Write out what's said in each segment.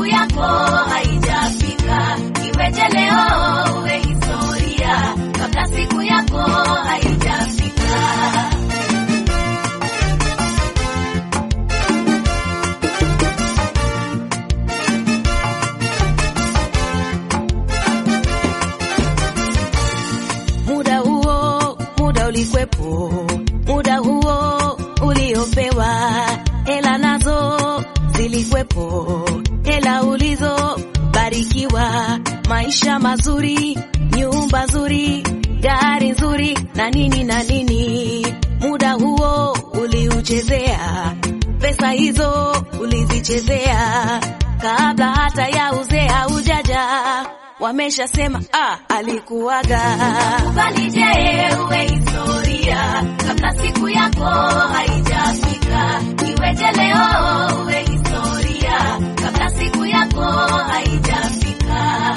siku yako haijafika. Iweje leo uwe historia kabla siku yako haijafika? muda huo muda ulikwepo muda huo uliopewa hela nazo zilikwepo hela ulizobarikiwa maisha mazuri nyumba nzuri gari nzuri na nini na nini muda huo uliuchezea pesa hizo ulizichezea kabla hata ya uzee haujaja wameshasema ah, alikuwaga Kubali je uwe historia kabla siku yako haijafika. Iweje leo uwe historia kabla siku yako haijafika.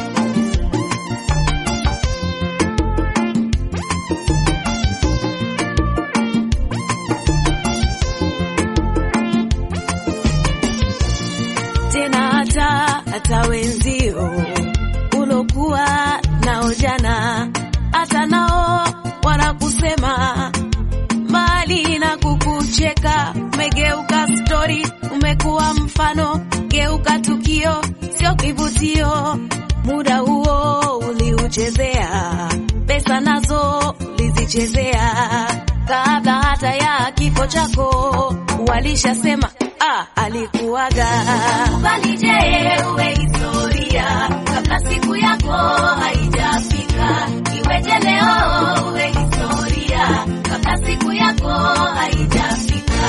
tena hata hata wenzio ulokuwa nao jana hata nao wanakusema mbali na kukucheka umegeuka stori umekuwa mfano geuka tukio sio kivutio muda huo uliuchezea pesa nazo ulizichezea kabla hata ya kifo chako walishasema ah, alikuwaga Kubali je uwe historia kabla siku yako haijafika. Iweje leo uwe historia kabla siku yako haijafika.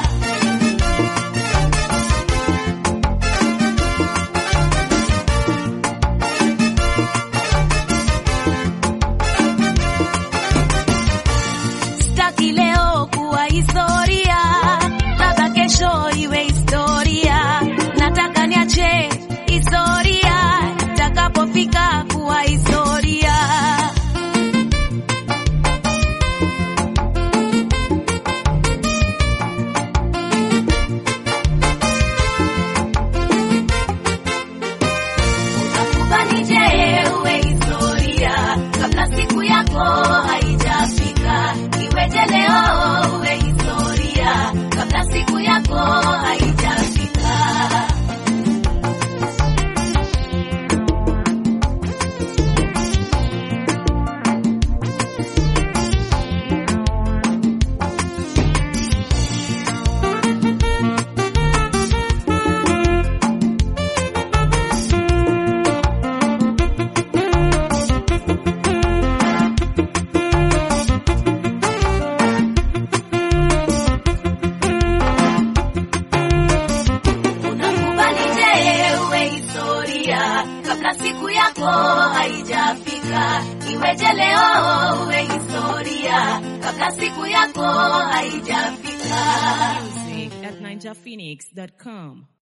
sitaki leo kuwa historia labda kesho iwe historia nataka niache historia itakapofika kuwa historia Kubali je uwe historia kabla siku yako haijafika. Iweje leo uwe historia kabla siku yako haijafika. Unakubali je uwe historia kabla siku yako haijafika. Iweje leo uwe historia kabla siku yako haijafika. Music at ninjaphoenix.com.